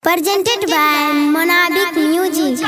Presented by Monabic Music.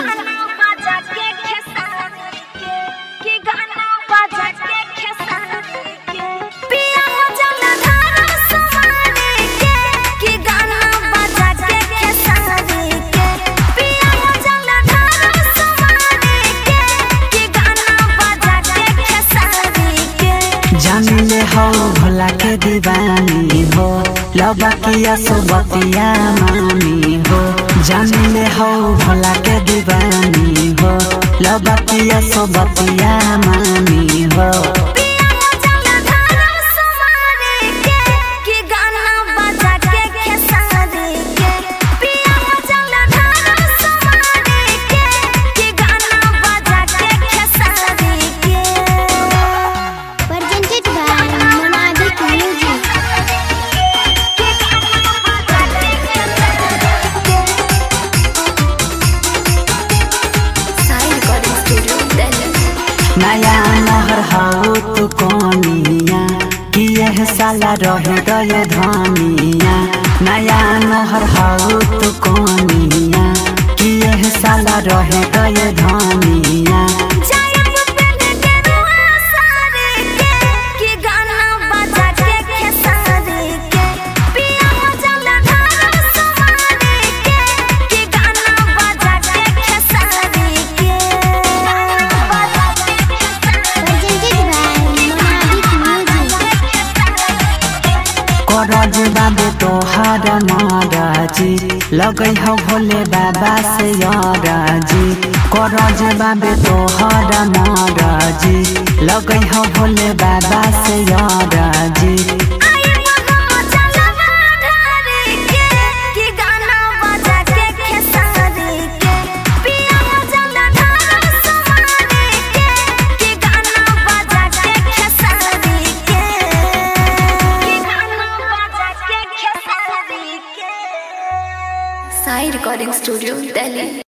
जानिले हो भोला के दीवानी हो लबकिया सुबतिया मानी हो जानिले हो भोला के दीवानी हो लबकिया सुबतिया मानी हो Presented by Monabic Music. नया नहर हो तू कोनिया कि यह साला रह गए धनिया नया नहर हो तू कोनिया कि यह साला रह गए धनिया Presented by Monabic Music. करज बाबे तोहार मराजी लगै हो भोले बाबा से यराजी करज बाबे तोहार मराजी लगै हो भोले बाबा से यराजी Sai Recording Studio, Delhi.